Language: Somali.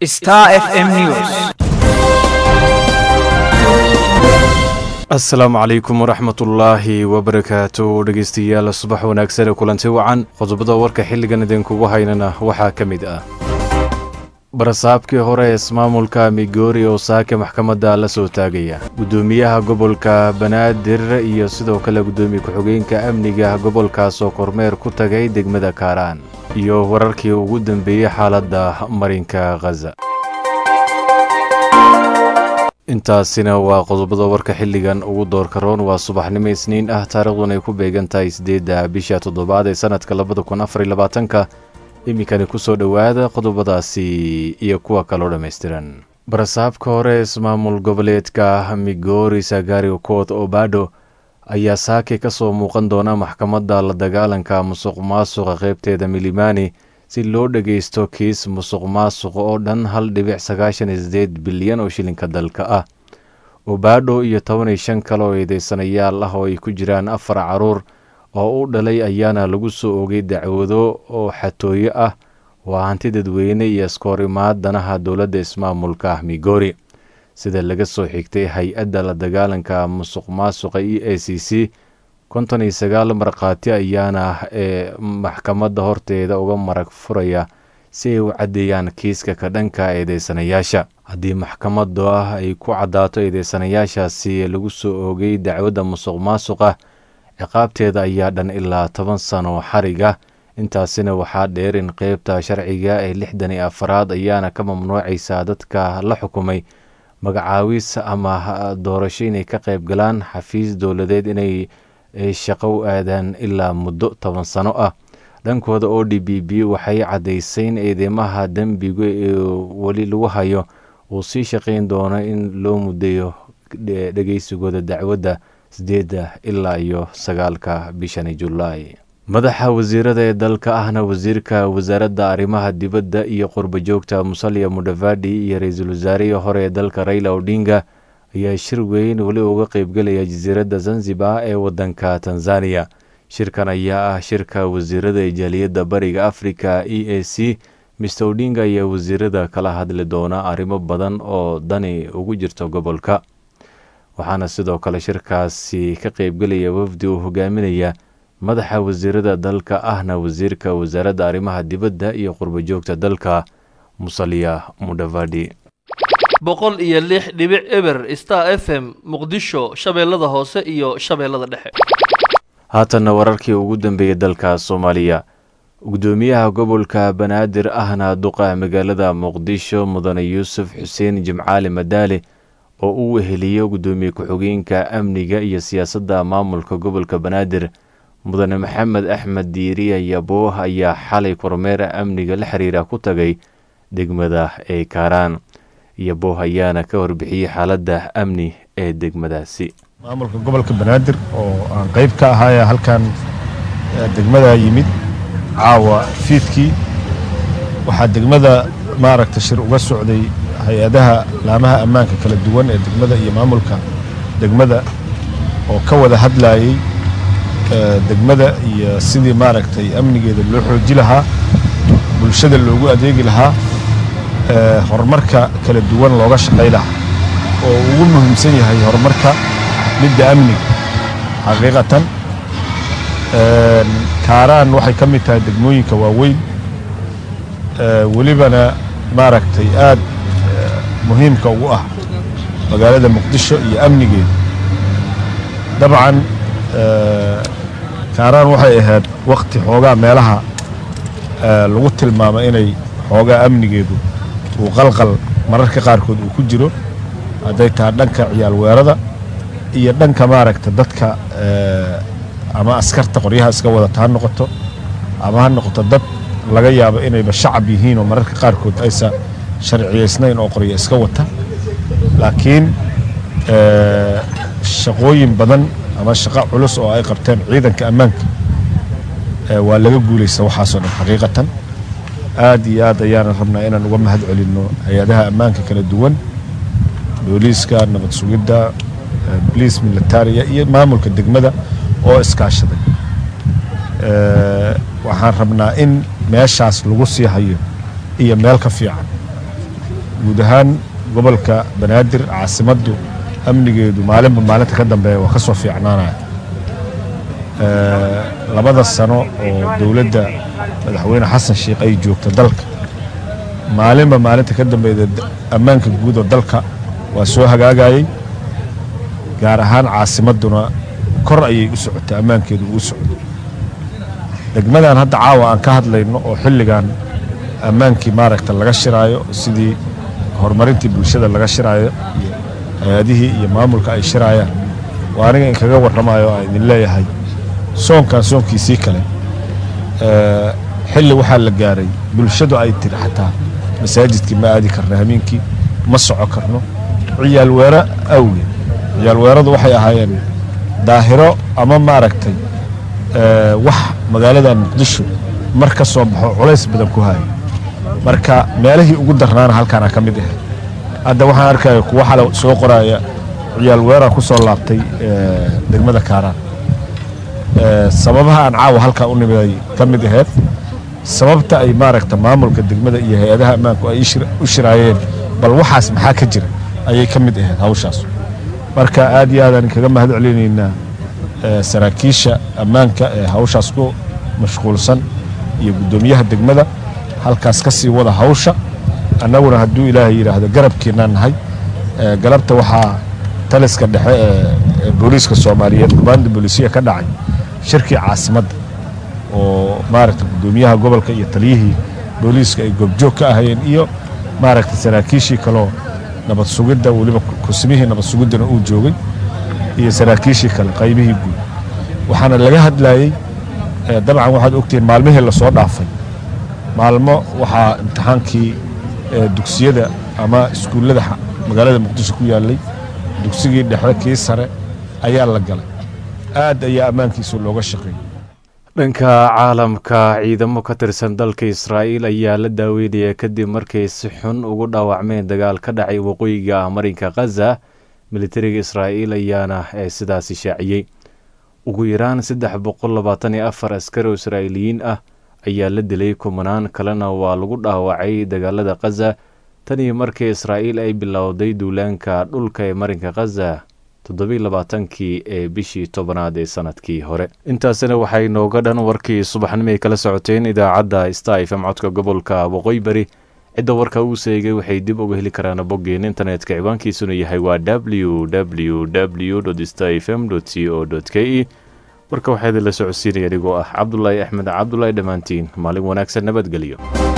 Star FM News. asalaamu calaykum waraxmatullaahi wabarakaatu dhegeystayaal subax wanaagsan ee kulanti wacan qodobada warka xilligan idinkugu haynana waxaa ka mid ah barasaabkii hore ee ismaamulka migoori oo saaka maxkamadda la soo taagaya guddoomiyaha gobolka banaadir iyo sidoo kale guddoomiye ku-xigeenka amniga gobolkaas oo kormeer ku tagay degmada kaaraan iyo wararkii ugu dambeeyey xaaladda marinka khaza intaasina waa qodobada warka xilligan ugu doorka roon waa subaxnimo isniin ah taariikhdun ay ku beegan tahay siddeedda bisha toddobaad ee sannadka labada kun afar iyo labaatanka iminkani kusoo dhowaada qodobadaasi iyo kuwa kaloo dhammaystiran barasaabka hore ismaamul goboleedka migori sagari kood obado ayaa saaki ka soo muuqan doona maxkamadda la dagaalanka musuq maasuqa qaybteeda milimani si loo dhageysto kiis musuq maasuqa oo dhan hal dhibic sagaashan iyo sideed bilyan oo shilinka dalka ah obado iyo toban iyo shan kale oo eedeysanayaal ah oo ay ku jiraan afar caruur oo u dhalay ayaana lagu soo ogay dacwado oo xatooyo ah waa hanti dadweyne iyo iskoor imaad danaha dowladda ismaamulka migori sida laga soo xigtay hay-adda la dagaalanka musuq maasuqa e a c c konton iyo sagaal markhaati ayaana ee maxkamadda horteeda uga marag furaya si ay u caddeeyaan kiiska ka dhanka eedeysanayaasha haddii maxkamaddu ah ay ku caddaato eedeysanayaashaasi lagu soo oogay dacwadda musuq maasuqa ciqaabteeda ayaa dhan ilaa toban sano xariga intaasina waxaa dheer in qeybta sharciga ee lixdan iyo afaraad ayaana ka mamnuucaysaa dadka la xukumay magacaawis ama doorasho inay ka qayb galaan xafiis dowladeed inay shaqo u aadaan ilaa muddo toban sano ah dhankooda o d b b waxay caddaysay in eedeymaha dembiga ee weli lagu hayo uu sii shaqayn doono in loo muddeeyo dhegeysigooda dacwadda sideedda ilaa iyo sagaalka bishani julaay madaxa wasiirada ee dalka ahna wasiirka wasaaradda arrimaha dibadda iyo qurba joogta musalya mudhavadi iyo ra-iisul wasaarihii hore ee dalka raila odinga ayaa shir weyn weli uga qeybgelaya jasiiradda zanzibar ee waddanka tanzaniya shirkan ayaa ah shirka wasiirada ee jaaliyadda bariga africa e a c mister odinga ayaa wasiirada kala hadli doona arrimo badan oo dani ugu jirto gobolka waxaana sidoo kale shirkaasi ka qeybgelaya wafdi uu hogaaminaya madaxa wasiirada dalka ahna wasiirka wasaaradda arrimaha dibadda iyo qurba joogta dalka musalya mudhavadi boqol iyo lix dhibic eber star f m muqdisho shabeellada hoose iyo shabeellada dhexe haatanna wararkii ugu dambeeyey dalka soomaaliya guddoomiyaha gobolka banaadir ahna duqa magaalada muqdisho mudane yuusuf xuseen jimcaali madaale oo uu weheliyo guddoomiye ku-xigeenka amniga iyo siyaasadda maamulka gobolka banaadir mudane maxamed axmed diiriya yabooh ayaa xalay kormeera amniga la xiriira ku tagay degmada ee kaaraan yabooh ayaana ka warbixiyey xaaladda amni ee degmadaasi maamulka gobolka banaadir oo aan qayb ka ahaaya halkan degmada yimid caawa fiidkii waxaa degmada maaragta shir uga socday hay-adaha laamaha ammaanka kala duwan ee degmada iyo maamulka degmada oo ka wada hadlayey degmada iyo sidii maaragtay amnigeeda loo xooji lahaa bulshada loogu adeegi lahaa horumarka kala duwan looga shaqay lahaa oo ugu muhiimsan yahay horumarka midda amniga xaqiiqatan kaaraan waxay ka mid tahay degmooyinka waaweyn welibana maaragtay aad muhiimka ugu ah magaalada muqdisho iyo amnigeeda dabcan kaaraan waxay ahayd wakti xoogaa meelaha lagu tilmaamo inay xoogaa amnigeedu uu qalqal mararka qaarkood uu ku jiro hadday tahay dhanka ciyaal weerada iyo dhanka maaragta dadka ama askarta qoryaha iska wadata ha noqoto ama ha noqoto dad laga yaabo inayba shacab yihiin oo mararka qaarkood aysan sharciyaysnayn oo qorya iska wata laakiin shaqooyin badan ama shaqo culus oo ay qabteen ciidanka ammaanka waa laga guulaysta waxaasoo dhan xaqiiqatan aad iyo aad ayaana rabnaa inaan uga mahad celinno hay-adaha ammaanka kala duwan booliiska nabad sugidda boliis militariya iyo maamulka degmada oo iskaashaday waxaan rabnaa in meeshaas lagu sii hayo iyo meel ka fiican guud ahaan gobolka banaadir caasimaddu amnigeedu maalinba maalinta ka dambeeya waa ka soo fiicnaanaya labada sano oo dowladda madaxweyne xasan sheikh ay joogto dalka maalinba maalinta ka dambeeda ammaanka guud oo dalka waa soo hagaagayey gaar ahaan caasimadduna kor ayay u socotay ammaankeedu uu socday degmadan hadda caawa aan ka hadlayno oo xilligan ammaankii maaragta laga shiraayo sidii horumarintii bulshada laga shiraayo iyo hay-adihii iyo maamulka ay shiraayaan waa aniga in kaga warramayo aan idin leeyahay soonkan soonkiisii kale xilli waxaa la gaaray bulshadu ay tiri xataa masaajidkii ma aadi karno hameenkii ma soco karno ciyaal weero awgeed ciyaal weeradu waxay ahaayeen daahiro ama maaragtay wax magaalada muqdisho mar ka soo baxo culays badan ku haya marka meelihii ugu darnaana halkaana ka mid ahayd hadda waxaan arkaya kuwa xale soo qoraya ciyaal weeraa ku soo laabtay degmada kaaraan sababaha aan caawa halkaa u nimiday ka mid ahayd sababta ay maaragta maamulka degmada iyo hay-adaha ammaanku ay u shiraayeen bal waxaas maxaa ka jira ayay ka mid ahayd hawshaas marka aad iyo aadaan kaga mahad celinaynaa saraakiisha ammaanka ee hawshaas ku mashquulsan iyo guddoomiyaha degmada halkaas ka sii wada hawsha annaguna hadduu ilaahay yidhaahdo garabkeennaan nahay galabta waxaa taliska dhexe ee booliiska soomaaliyeed kubaanda booliisiya ka dhacay shirkii caasimadda oo maaragta guddoomiyaha gobolka iyo taliyihii booliiska ay goobjoog ka ahayeen iyo maaragta saraakiishii kaloo nabad sugidda weliba kusimihii nabad sugiddana uu joogay iyo saraakiishii kale qaybihii guud waxaana laga hadlayey dabcan waxaad ogtihiin maalmihii lasoo dhaafay maalmo waxaa imtixaankii dugsiyada ama iskuullada magaalada muqdisho ku yaallay dugsigii dhexe kii sare ayaa la galay aad ayaa ammaankiisa looga shaqeeyey dhanka caalamka ciidamo ka tirsan dalka israa'iil ayaa la daaweynaya kadib markay si xun ugu dhaawacmeen dagaal ka dhacay waqooyiga marinka khaza militariga israa'iil ayaana ee sidaasi shaaciyey ugu yaraan saddex boqol labaatan iyo afar askari oo israa'iiliyiin ah ayaa la dilay kumanaan kalena waa lagu dhaawacay dagaalada khaza tan iyo markii israa'iil ay bilowday duulaanka dhulka ee marinka khaza toddobiy labaatankii ee bishii tobanaad ee sanadkii hore intaasina waxay nooga dhan warkii subaxnimo ay kala socoteen idaacadda sta f m codka gobolka waqooyi bari cidda warka uu seegay waxay dib uga heli karaan boggeen internetka ciwaankiisuna yahay waa w w w sta f m c o k e warka waxaa idinla socodsiinaya anigoo ah cabdulaahi axmed cabdulaahi dhammaantiin maalin wanaagsan nabadgelyo